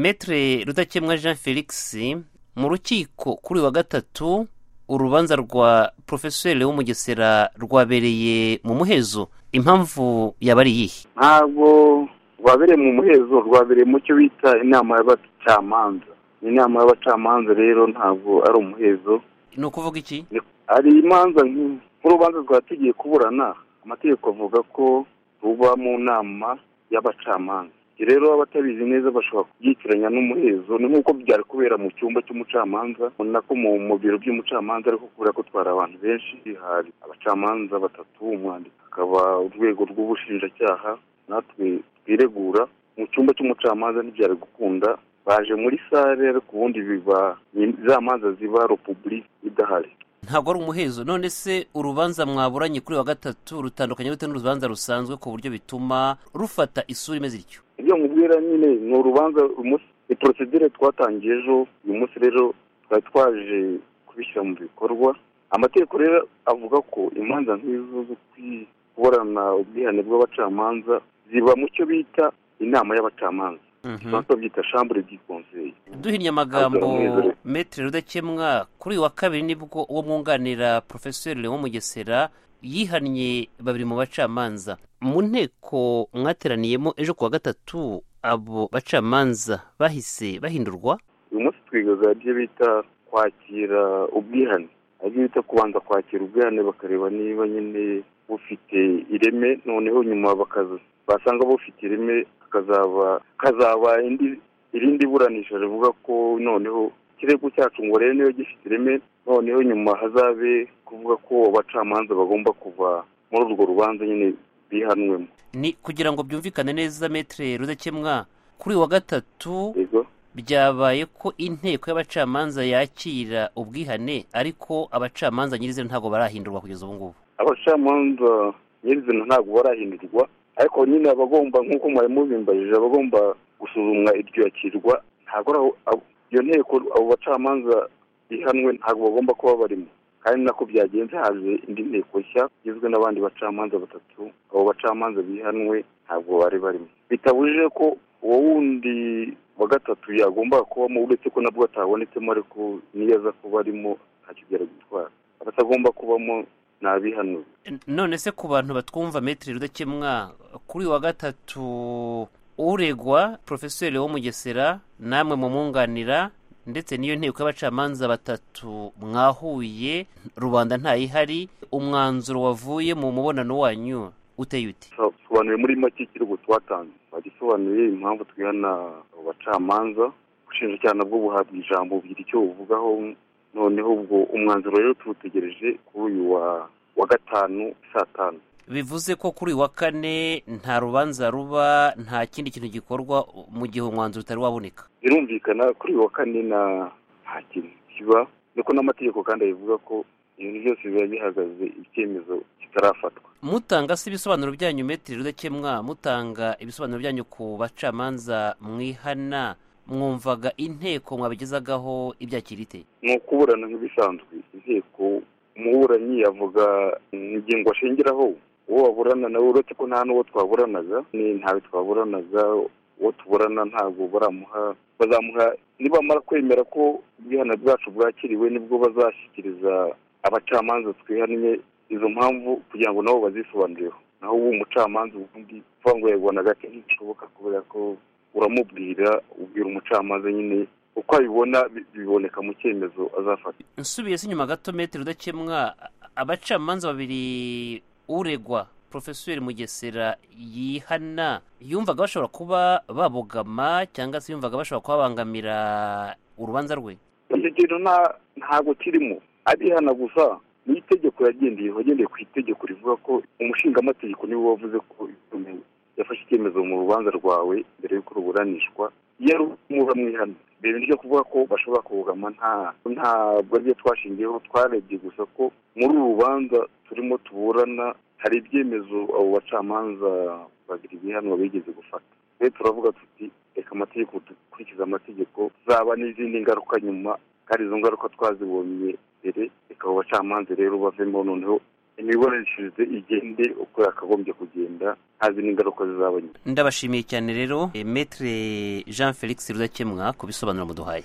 metere rudakemwa jean felix mu rukiko kuri uyu wa gatatu urubanza rwa porofeseri w'umugesera rwabereye mu muhezo impamvu yaba ari iyihe ntabwo rwabereye mu muhezo rwabereye mu cyo bita inama y'abacamanza inama y'abacamanza rero ntabwo ari umuhezo ni ukuvuga iki hari imanza nk'urubanza rwatugiye kuburana amategeko avuga ko ruba mu nama y'abacamanza rero abatabizi neza bashobora kubyitiranya n'umuhezo ni nk'uko byari kubera mu cyumba cy'umucamanza ubona ko mu biro by'umucamanza ariko kubera ko twari abantu benshi hari abacamanza batatu umwanditsi akaba urwego rw'ubushinjacyaha natwe twiregura mu cyumba cy'umucamanza ntibyari gukunda baje muri sare ariko ubundi biba za manza ziba repubulika idahari ntabwo ari umuhezo none se urubanza mwaburanye kuri wa gatatu rutandukanye bitewe n'urubanza rusanzwe ku buryo bituma rufata isura imeze ityo ibyo nkubwira nyine ni urubanza ni porosidire twatangiye ejo uyu munsi rero twari twaje kubishyira mu bikorwa amategeko rero avuga ko imanza nk'izo zo kuburana ubwihane bw'abacamanza ziba mu cyo bita inama y'abacamanza babyita shambure di konseye duhinnye amagambo metero rudakemwa kuri uyu wa kabiri nibwo uwo mwunganira porofesori leon mugesera yihannye babiri mu bacamanza mu nteko mwateraniyemo ejo ku wa gatatu abo bacamanza bahise bahindurwa uyu munsi twigaga ibyo bita kwakira ubwihane ibyo bita kubanza kwakira ubwihane bakareba niba nyine bufite ireme noneho nyuma bakaza basanga bufite ireme kazaba kazaba irindi buranisha rivuga ko noneho ikirego cyacu ngo rero niyo gifite ireme noneho nyuma hazabe kuvuga ko abacamanza bagomba kuva muri urwo rubanza nyine bihanwemo ni kugira ngo byumvikane neza metere rudakemwa kuri wa gatatu byabaye ko inteko y'abacamanza yakira ubwihane ariko abacamanza nyirizina ntabwo barahindurwa kugeza ubu ngubu abacamanza nyirizina ntabwo barahindurwa ariko nyine abagomba nk'uko mwari mubimbarije abagomba gusuzumwa iryo yakirwa ntabwo iyo nteko abo bacamanza ihanwe ntabwo bagomba kuba barimo kandi nako byagenze haje indi nteko nshya igizwe n'abandi bacamanza batatu abo bacamanza bihanwe ntabwo bari barimo bitabujije ko uwo wundi wa gatatu yagombaga kubamo uretse ko nabwo atabonetsemo ariko niyo aza kuba arimo ntacyo byari gutwara abatagomba kubamo ni abihanwe none se ku bantu batwumva metero rudakemwa kuri wa gatatu uregwa porofesori w'umugesera namwe mumwunganira ndetse n'iyo nteko y'abacamanza batatu mwahuye rubanda ntayihari umwanzuro wavuye mu mubonano wanyu uteye uti dusobanuye muri make ikirego twatanze bagisobanuye impamvu twihana abacamanza ubushinjacyaha nabwo buhabwa ijambo bugira icyo buvugaho noneho ubwo umwanzuro rero tuwutegereje kuri uyu wa gatanu saa tanu bivuze ko kuri wa kane nta rubanza ruba nta kindi kintu gikorwa mu gihe umwanzuro utari waboneka birumvikana kuri wa kane nta kintu kiba nuko n'amategeko kandi abivuga ko ibintu byose biba bihagaze icyemezo kitarafatwa mutanga se ibisobanuro byanyu metero rudakemwa mutanga ibisobanuro byanyu ku bacamanza mwihana mwumvaga inteko mwabigezagaho ibyakira ite ni ukuburana nk'ibisanzwe inteko umuburanyi yavuga ingingo ashingiraho uwo waburana nawe uretse ko nta n'uwo twaburanaga ni ntawe twaburanaga uwo tuburana ntabwo baramuha bazamuha nibamara kwemera ko ubwihana bwacu bwakiriwe nibwo bazashyikiriza abacamanza twihannye izo mpamvu kugira ngo nabo bazisobanurireho naho ubu umucamanza ubundi uvuga ngo yagubana gake ntishoboka kubera ko uramubwira ubwira umucamanza nyine uko abibona biboneka mu cyemezo azafata nsubiye se inyuma gato metero udakemwa abacamanza babiri uregwa porofesori mugesera yihana yumvaga bashobora kuba babogama cyangwa se yumvaga bashobora kubabangamira urubanza rwe icyo kintu ntabwo kirimo arihana gusa ni itegeko yagendeyeho agendeye ku itegeko rivuga ko umushingaamategeko niwe wavuze ko yafashe icyemezo mu rubanza rwawe mbere y'uko ruburanishwa iyo rumura mwihana mbere ryo kuvuga ko bashobora kubogama ntabwo aribyo twashingiyeho twarebye gusa ko muri uru rubanza turimo tuburana hari ibyemezo abo bacamanza babiri bihanwa bigeze gufata rero turavuga tuti reka amategeko dukurikiza amategeko zaba n'izindi ngaruka nyuma kandi izo ngaruka twazibonye mbere reka abo bacamanza rero bavemo noneho imiburanishirize igende uko yakagombye kugenda ntazi n'ingaruka zizabonye ndabashimiye cyane rero eh, maître jean felix rudakemwa ku bisobanuro muduhaye